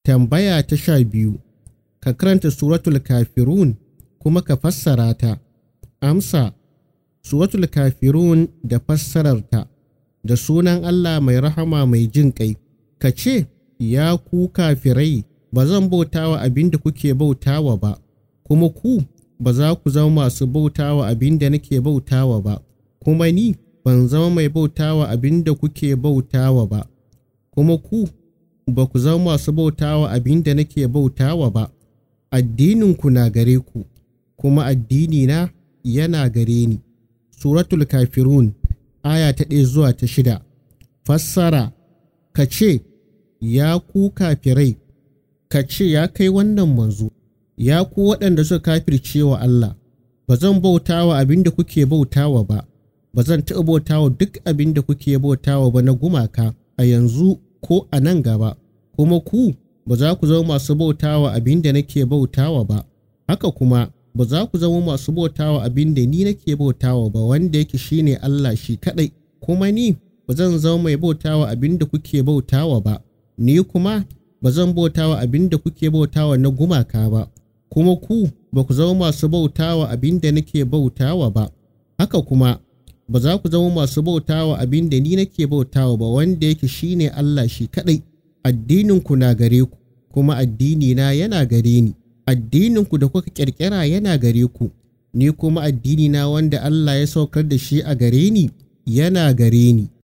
Tambaya ta sha biyu, ka karanta suratul kafirun kuma ka fassara ta. Amsa, suratul kafirun da fassararta, da sunan Allah mai rahama mai jin ƙai, ka ce, Ya ku kafirai, ba zan bauta wa abin da kuke bautawa ba, kuma ku ba za ku zama masu bautawa abin da nake bautawa ba, kuma ni ban zama mai bautawa abin da kuke bautawa ba, kuma ku ba ku zama masu bautawa abin da nake bautawa ba, addininku na gare ku, kuma addinina yana gare ni. Suratul Kafirun, aya ta ɗaya zuwa ta shida. Fassara, ka ce, Ya ku kafirai, ka ce ya kai wannan manzo, ya ku waɗanda suka kafirce wa Allah, ba zan bautawa abin da kuke bautawa ba, ba zan taɓa bautawa duk abin da kuke bautawa ba na gumaka a yanzu ko a nan gaba, kuma ku ba za ku zama masu bautawa abin da nake bautawa ba, haka kuma ba za ku zama masu bautawa abin da ni nake bautawa ba wanda yake shine Allah shi kaɗai, kuma ni ba zan zama mai bautawa abin da kuke bautawa ba, ni kuma ba zan bautawa abin da kuke bautawa na gumaka ba, kuma ku ba ku zama masu bautawa abin da nake bautawa ba, haka kuma ba za ku zama masu bautawa abin da ni nake bautawa ba wanda yake shine Allah shi kaɗai, addininku na gare ku, kuma addinina yana gare ni. addininku da kuka ƙirƙira yana gare ku, ni kuma addinina wanda Allah ya saukar da shi a gare ni yana gare ni.